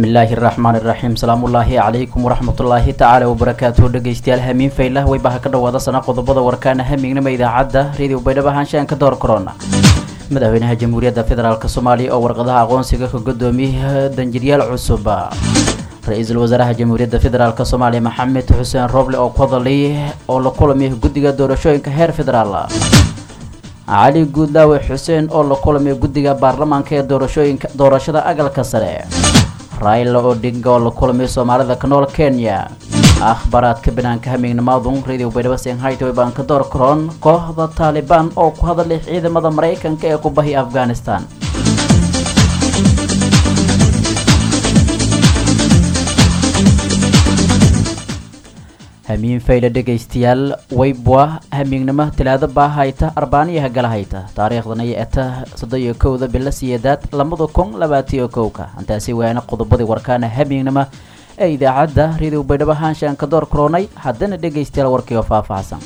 bismillaahi raxmaani raxiim salaamullaahi calaykum waraxmatullaahi tacaala wabarakaatuhu dhegeystayaal hamiin faylah weybaha ka dhawaada sana qodobada warkaana hamiignima idaacadda radio baydhabo ahaanshahan ka door korona madaxweynaha jamhuuriyadda federaalk soomaaliya oo warqadaha aqoonsiga ka gudoomiyey danjiryaal cusub ra-iisul wasaaraha jamhuuriyadda federaalk soomaaliya maxamed xuseen roble oo ku hadalay oo la kulamay guddiga doorashooyinka heer federaal cali guudlaawe xuseen oo la kulamay guddiga baarlamaanka ee doorashooyinka doorashada agalka sare raila odinga oo la kulamay soomaalida ka nool kenya akhbaaraadka banaanka hamiignimaadun radio baydhabo senhaytoy baan ka door karoon kooxda taalibaan oo ku hadalay ciidamada maraykanka ee ku bahi afghanistan hamiin fayle dhegaystayaal weybwa hamiignimo talaado baa hayta arbaaniyaha gala hayta taariikhdan ay eta soddon iyo kowda bilo siyeedaad labada kun labaatiyo kowka intaasi waana qodobadii warkaana hamiignimo ee idaacadda radio baydhabo haanshaan ka door karoonay haddana dhegaystayaal warkiioo faahfaahsan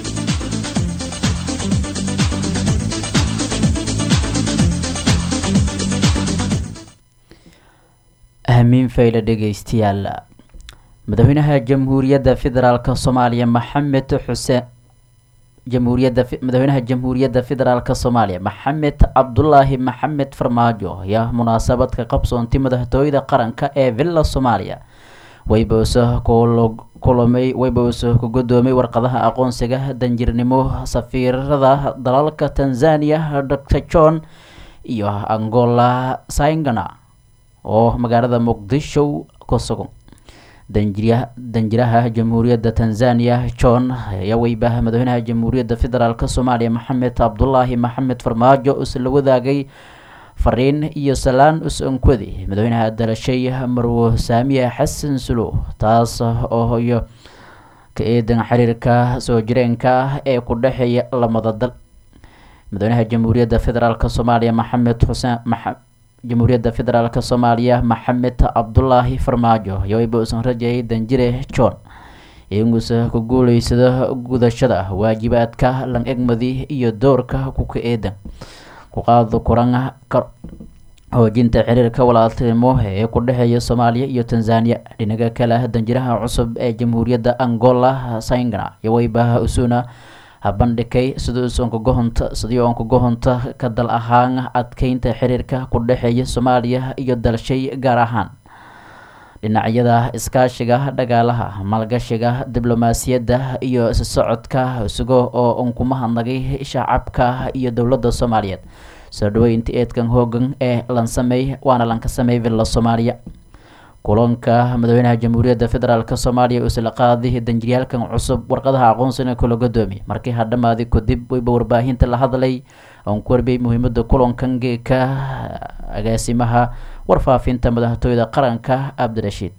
hamiin fayle dhegaystayaal madaxweynaha jamhuuriyadda federaalk soomaaliya maxamed xuseen jamhuuriyadda madaxweynaha jamhuuriyadda federaalk soomaaliya maxamed cabdulaahi maxamed farmaajo ayaa munaasabad ka qabsoontay madaxtooyada qaranka ee villa soomaaliya wayboose kulamay wayboose ku gudoomay warqadaha aqoonsiga danjirnimo safiirada dalalka tanzania dr john iyo angola saingana oo magaalada muqdisho ku sugan danjiraha jamhuuriyadda tanzania john ayaa weybaha madaxweynaha jamhuuriyadda federaalk soomaaliya maxamed cabdulaahi maxamed farmaajo isla wadaagay fariin iyo salaan us-ankwadi madaxweynaha dalashay marwo saamiya xasan sulo taas oo iyo ka eedan xiriirka soo jireenka ah ee ku dhexeeya lamada dal madaxweynaha jamhuuriyadda federaalk soomaaliya maxamed xuseen jamhuuriyadda federaalk soomaaliya maxamed cabdulaahi farmaajo ayaa weyba uusan rajayay danjire john inuusa ku guuleysado gudashada waajibaadka lan egmadi iyo doorka kuka eedan ku qaado kuran xoojinta xiriirka walaaltinimo ee ku dhexeeya soomaaliya iyo tanzania dhinaga kale danjiraha cusub ee jamhuuriyadda angola saingana iyo weybaha usuna habandhigay sidii sidii oon kuga honta ka dal ahaan adkeynta xiriirka ku dhexeeya soomaaliya iyo dalshay gaar ahaan dhinacyada iskaashiga dhagaalaha maalgashiga diblomaasiyadda iyo isu socodka isugo oo un kuma hadnagay shacabka iyo dowladda soomaaliyeed soo dhaweynta eedkan hoogan ee lansamey waana lanka sameey villa soomaaliya kulanka madaxweynaha jamhuuriyadda federaalk soomaaliya isla qaaday danjiryaalkan cusub warqadaha aqoonsina kula godoomiy markii hadhamaaday kadib weyba warbaahinta la hadlay oon ku warbiyay muhiimada kulankan geeka agaasimaha warfaafinta madaxtooyada qaranka cabdirashiid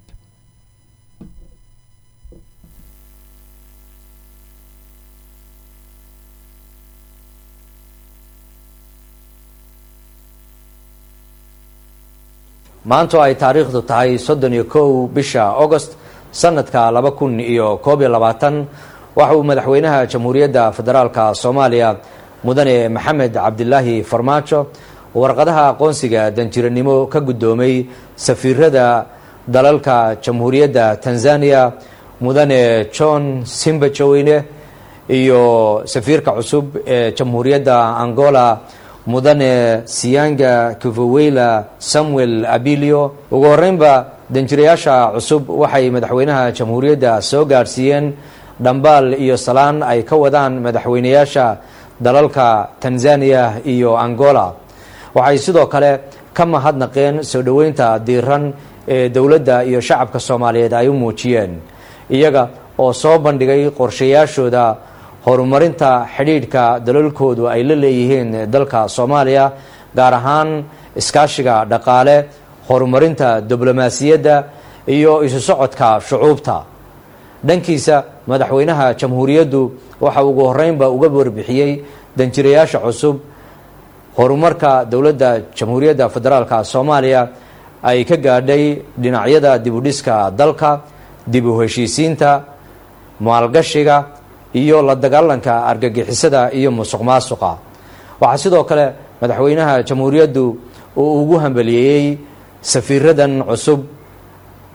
maanto ay taariikhdu tahay soddon iyo kow bisha agost sanadka laba kun iyo koob iyo labaatan waxa uu madaxweynaha jamhuuriyadda federaalka soomaaliya mudane maxamed cabdilaahi farmaajo warqadaha aqoonsiga danjiranimo ka guddoomay safiirada dalalka jamhuuriyadda tanzania mudane john simbajoweyne iyo safiirka cusub ee jamhuuriyadda angola mudane siyanga kivoweyla samuel abilio ugu horeynba danjirayaasha cusub waxay madaxweynaha jamhuuriyadda soo gaadhsiiyeen dhambaal iyo salaan ay ka wadaan madaxweynayaasha dalalka tanzania iyo angola waxay sidoo kale ka mahadnaqeen soo dhoweynta diiran ee dowladda iyo shacabka soomaaliyeed ay u muujiyeen iyaga oo soo bandhigay qorshayaashooda horumarinta xidhiidhka dalalkoodu ay la leeyihiin dalka soomaaliya gaar ahaan iskaashiga dhaqaale horumarinta diblomaasiyadda iyo isu socodka shucuubta dhankiisa madaxweynaha jamhuuriyaddu waxa ugu horeynba uga warbixiyey danjirayaasha cusub horumarka dowladda jamhuuriyadda federaalka soomaaliya ay ka gaadhay dhinacyada dibudhiska dalka dib u heshiisiinta maalgashiga iyo la dagaalanka argagixisada iyo musuq maasuqa waxaa sidoo kale madaxweynaha jamhuuriyaddu uu ugu hambaliyeeyey safiiradan cusub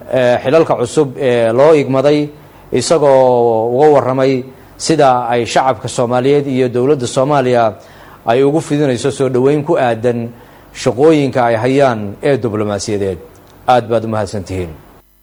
xilalka cusub ee loo igmaday isagoo uga warramay sida ay shacabka soomaaliyeed iyo dowladda soomaaliya ay ugu fidinayso soo dhoweyn ku aadan shaqooyinka ay hayaan ee diblomaasiyadeed aada baad u mahadsantihiin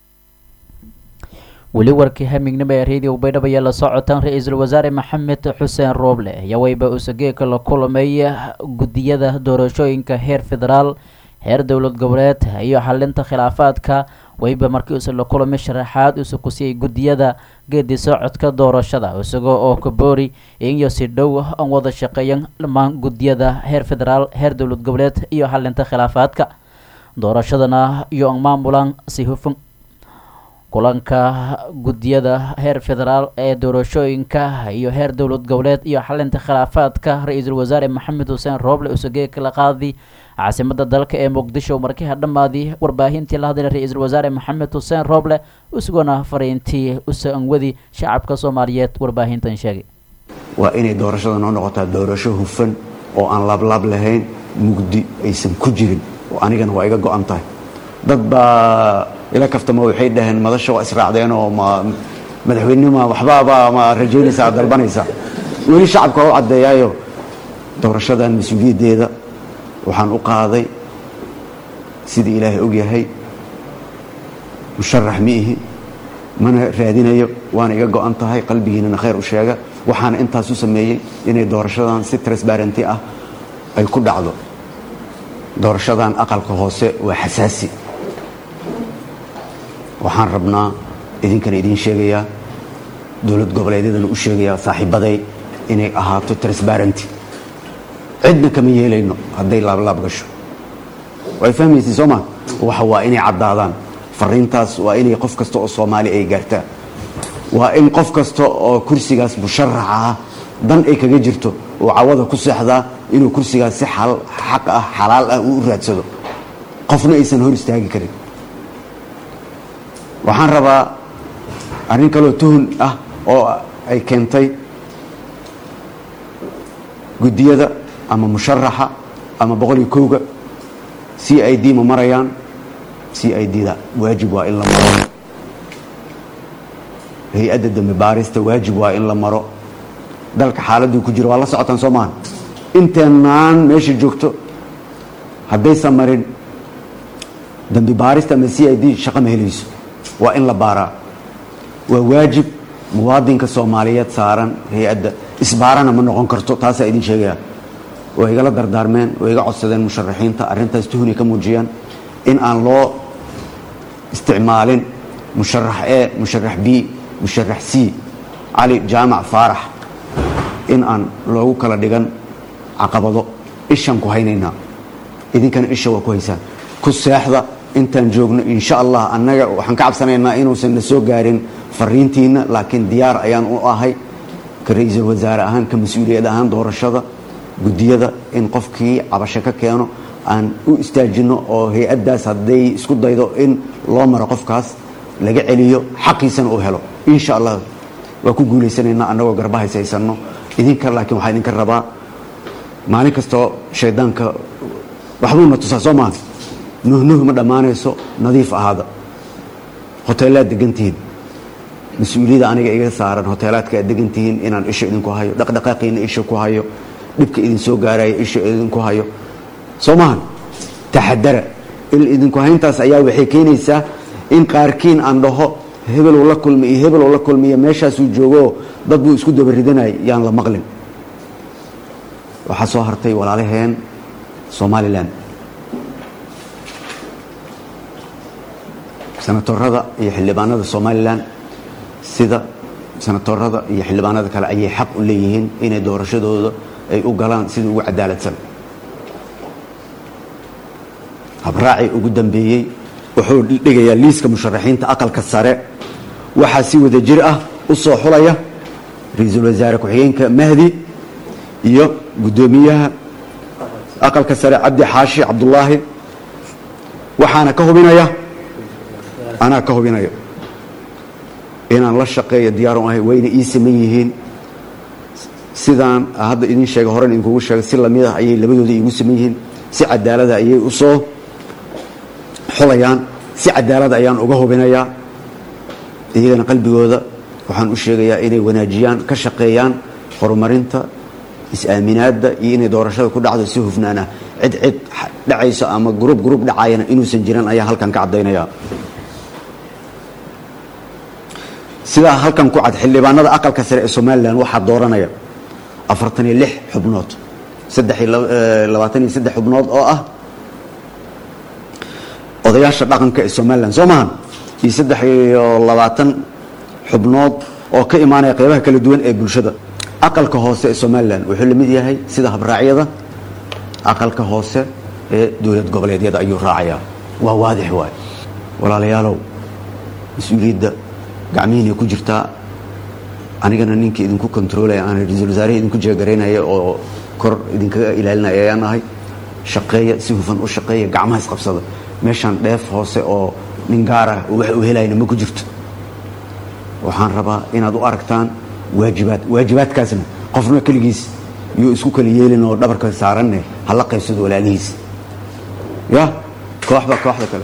weli warkii hamignimo ee radio baydhabo ayaa la socotaan ra-iisul wasaare maxamed xuseen rooble ayaa weyba usageeka la kulamay guddiyada doorashooyinka heer federaal heer dowlad goboleed iyo xalinta khilaafaadka weyba markii uuse la kulamay sharaxaad uuse ku siiyey guddiyada geedi socodka doorashada isagoo oo kaboori iyo si dhow aan wada shaqeeyan dhammaan guddiyada heer federaal heer dowlad goboleed iyo xalinta khilaafaadka doorashadana iyo aan maamulaan si hufan kulanka guddiyada heer federaal ee doorashooyinka iyo heer dowlad goboleed iyo xalinta khilaafaadka ra-iisul wasaare maxamed xuseen rooble usagee kala qaadi caasimada dalka ee muqdisho markiha dhammaadii warbaahintii la hadlay ra-iisul wasaare maxamed xuseen rooble isaguna fariintii usanwadi shacabka soomaaliyeed warbaahintan sheegay waa inay doorashada noo noqotaa doorasho hufan oo aan laablaab lahayn mugdi aysan ku jirin oo anigana waa iga go-an tahay dad baa ila kaftama waxay dhaheen madasha waa israacdeen oo ma madaxweynenima waxbaaba ma rajaynaysa aad dalbanaysa weli shacabka waa u caddeeyaayo doorashadan mas-uuliyaddeeda waxaan u qaaday sidii ilaahay og yahay musharax ma ihi mana raadinayo waana iga go-an tahay qalbigiinana khayr u sheega waxaana intaas u sameeyey inay doorashadan si transbarenty ah ay ku dhacdo doorashadan aqalka hoose waa xasaasi waxaan rabnaa idinkana idiin sheegayaa dowlad goboleedyadana u sheegayaa saaxiibaday inay ahaato transbarenty cidna kama yeelayno hadday laablaab gasho way fahmaysa soo ma waxa waa inay caddaadaan fariintaas waa inay qof kasta oo soomaali ay gaartaa waa in qof kasta oo kursigaas musharaxa ah dan ay kaga jirto oo cawada ku seexdaa inuu kursigaas si xaq ah xalaal ah uu u raadsado qofna aysan hor istaagi karin waxaan rabaa arrin kaloo tuhun ah oo ay keentay guddiyada ama musharaxa ama boqol iyo kowga c i d ma marayaan c i d da waajib waa in la maro hay-adda dambi baarista waajib waa in la maro dalka xaaladuu ku jiro waa la socotaan soo maaha inteenaan meesha joogto haddaysan marin dambi baarista ama c i d shaqo ma helayso waa in la baaraa waa waajib muwaadinka soomaaliyeed saaran hay-adda isbaarana ma noqon karto taasaa idin sheegaya way igala dardaarmeen way iga codsadeen musharaxiinta arrintaas tuhunay ka muujiyaan in aan loo isticmaalin musharax e musharax b musharax c cali jaamac faarax in aan loogu kala dhigan caqabado ishaan ku haynaynaa idinkana isha waa ku haysaan ku seexda intaan joogno insha allah annaga waxaan ka cabsanaynaa inuusan na soo gaarin fariintiina laakiin diyaar ayaan u ahay ka ra-iisul wasaare ahaan ka mas-uuliyad ahaan doorashada guddiyada in qofkii cabasho ka keeno aan u istaajino oo hay-addaas hadday isku daydo in loo maro qofkaas laga celiyo xaqiisana uu helo insha allah waa ku guulaysanaynaa annagoo garba haysaysanno idinka laakiin waxaa idinka rabaa maalin kastoo shaydaanka waxbuuna tusaa soo maaha nuhnuh ma dhammaanayso nadiif ahaada hoteelaad degantihiin mas-uuliyadda aniga iga saaran hoteelaadka aad degantihiin inaan isha idinku hayo dhaqdhaqaaqiina isha ku hayo dhibka idin soo gaaraya isha idinku hayo soo maahan taxadara il idinku hayntaas ayaa waxay keenaysaa in qaarkiin aan dhaho hebeluu la kulmi iyo hebeluu la kulmiyo meeshaasuu joogoo dad buu isku dabaridanay yaan la maqlin waxaa soo hartay walaalaheen somalilan senatorada iyo xildhibaanada somalilan sida senatorada iyo xildhibaanada kale ayay xaq u leeyihiin inay doorashadooda ay u galaan sidii ugu cadaaladsan habraacii ugu dambeeyey wuxuu dhigayaa liiska musharaxiinta aqalka sare waxaa si wada jir ah u soo xulaya ra-iisul wasaare ku-xigeenka mahdi iyo guddoomiyaha aqalka sare cabdi xaashi cabdulaahi waxaana ka hubinaya anaa ka hubinayo inaan la shaqeeyo diyaaran ahay wayna ii saman yihiin sidaan hadda idin sheega horen idinkugu sheegay si lamid ah ayay labadooda iigu saman yihiin si cadaalada ayay u soo xulayaan si cadaalad ayaan uga hubinayaa iyagana qalbigooda waxaan u sheegayaa inay wanaajiyaan ka shaqeeyaan horumarinta is-aaminaadda iyo inay doorashada ku dhacdo si hufnaan ah cid cid dhacayso ama gruub gruub dhacayana inuusan jiran ayaa halkan ka caddaynaya sidaa halkan ku cad xildhibaanada aqalka sare ee somalilan waxaa dooranaya afartan iyo lix xubnood saddex iyo labaatan iyo saddex xubnood oo ah odayaasha dhaqanka ee somalilan soo mahan iyo saddex iyo labaatan xubnood oo ka imaanaya qeybaha kala duwan ee bulshada aqalka hoose ee somalilan wuxuu la mid yahay sida habraacyada aqalka hoose ee dowlad goboleedyada ayuu raacayaa waa waadix waay walaalayaalow mas-uuliyadda gacmihiina ku jirtaa anigana ninkii idinku kontroolaya aan ra-iisul wasaarihii idinku jeegaraynaya oo kor idinkaga ilaalinaya ayaan ahay shaqeeya si hufan u shaqeeya gacmaha isqabsada meeshaan dheef hoose oo nin gaar ah wax u helayna ma ku jirto waxaan rabaa inaad u aragtaan waajibaad waajibaadkaasna qofna keligiis yuu isku kala yeelin oo dhabarka saaranne hala qaybsado walaalihiis ya kooxba kooxda kale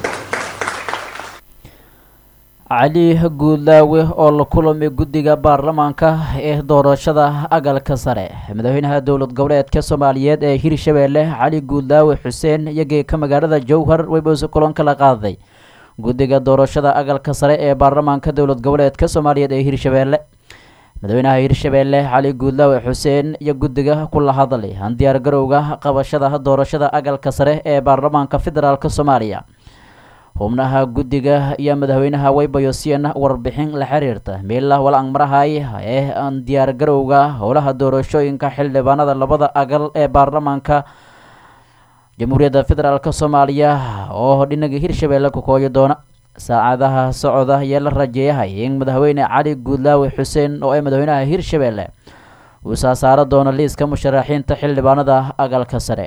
cali guudlaawe oo la kulamay guddiga baarlamaanka ee doorashada agalka sare madaxweynaha dowlad goboleedka soomaaliyeed ee hirshabeelle cali guudlaawe xuseen iyageeka magaalada jowhar weyboose kulan kala qaaday guddiga doorashada agalka sare ee baarlamaanka dowlad goboleedka soomaaliyeed ee hirshabeelle madaxweynaha hirshabeelle cali guudlaawe xuseen iyo guddiga kula hadlay diyaar garowga qabashada doorashada agalka sare ee baarlamaanka federaalk soomaaliya xubnaha guddiga iyo madaxweynaha waybayosian warbixin la xiriirta meela walang marahay ee diyaar garowga howlaha doorashooyinka xildhibaanada labada agal ee baarlamaanka jamhuuriyadda federaalk soomaaliya oo dhinaga hirshabeelle ku kooyi doona saacadaha socda ayaa la rajeeyahay in madaxweyne cali guudlaawe xuseen oo ay madaxweynaha hirshabeelle uu saasaaro doono liiska musharaxiinta xildhibaanada agalka sare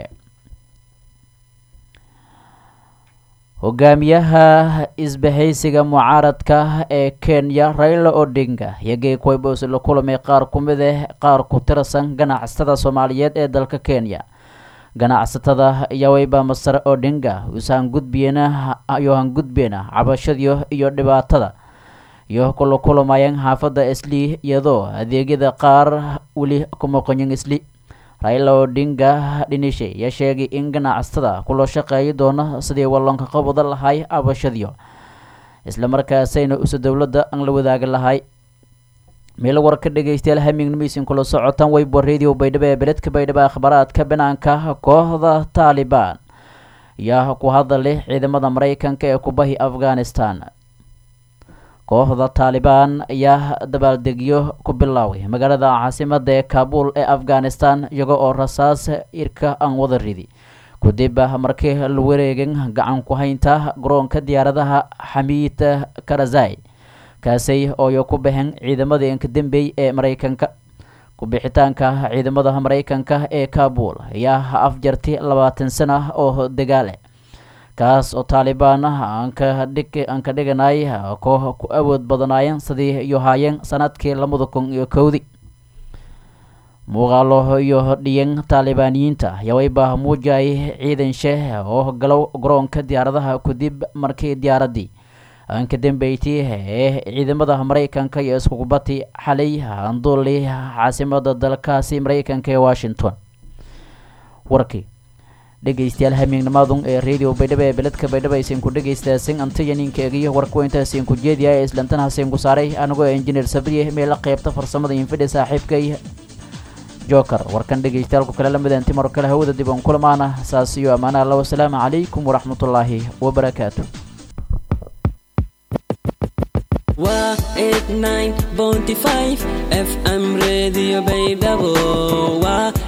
hogaamiyaha isbahaysiga mucaaradka ee kenya raila odinga iyagii kuwaybos la kulamay qaar ku mid ah qaar ku tirsan ganacsatada soomaaliyeed ee dalka kenya ganacsatada iyo wayba masar odinga usaan gudbiyena iyo han gudbeena cabashadiyo iyo dhibaatada iyo kula kulamayeen xaafadda isli iyadoo adeegyada qaar weli kuma qoyin isli raila odinga dhinishe ayaa sheegay in ganacsatada kula shaqeeyi doono sidii walloonka qabada lahay abashadiyo islamarkaasayna usa dowladda aan la wadaagi lahay meel war ka dhegaystayaal hamignimaisin kula socotaan weybo radio baydhabo ee beledka baydhabo akhbaaraadka banaanka kooxda taalibaan ayaa ku hadalay ciidamada maraykanka ee kubahi afghanistan kooxda taalibaan ayaa dabaaldegyo ku bilaaway magaalada caasimada ee kaabul ee afghanistan iyaga oo rasaas irka aan wada ridi kadib markii la wareegin gacan ku haynta garoonka diyaaradaha xamiid karazai kaasay ooyo ku baxeen ciidamadii inkadambey ee maraykanka ku-bixitaanka ciidamada maraykanka ee kaabul ayaa afjarti labaatan sana oo dagaale kaas oo taalibaan aan ka dhiganay koox ku awood badanaayeen sidii iyo haayeen sanadkii labada kun iyo kowdii muuqaalo iyo dhiyan taalibaaniyiinta yawayba muujay ciidan sheeh oo galow garoonka diyaaradaha kadib markii diyaaradii aan ka dambeeytay ee ciidamada maraykanka iyo iskukubati xalay anduuli caasimada dalkaasi maraykanka ee washington warkii dhegaystayaal hamiignimadun ee radio baydhabo ee beledka baydhabo aysan ku dhegaystaaseen antayaninka egiyo warkuwa intaasiin ku jeediya ee islantan haseen ku saaray anigoo injineer sabriye meela qaybta farsamada infidhi saaxiibkay joker warkan dhegaystayaalku kale la midaanti mar kale hawada dib oon kulamaana saas iyo ammaanaha alla wasalaamu calaykum waraxmatullaahi wabarakaatu waa eight nine bounty five fm radio baydhabo waa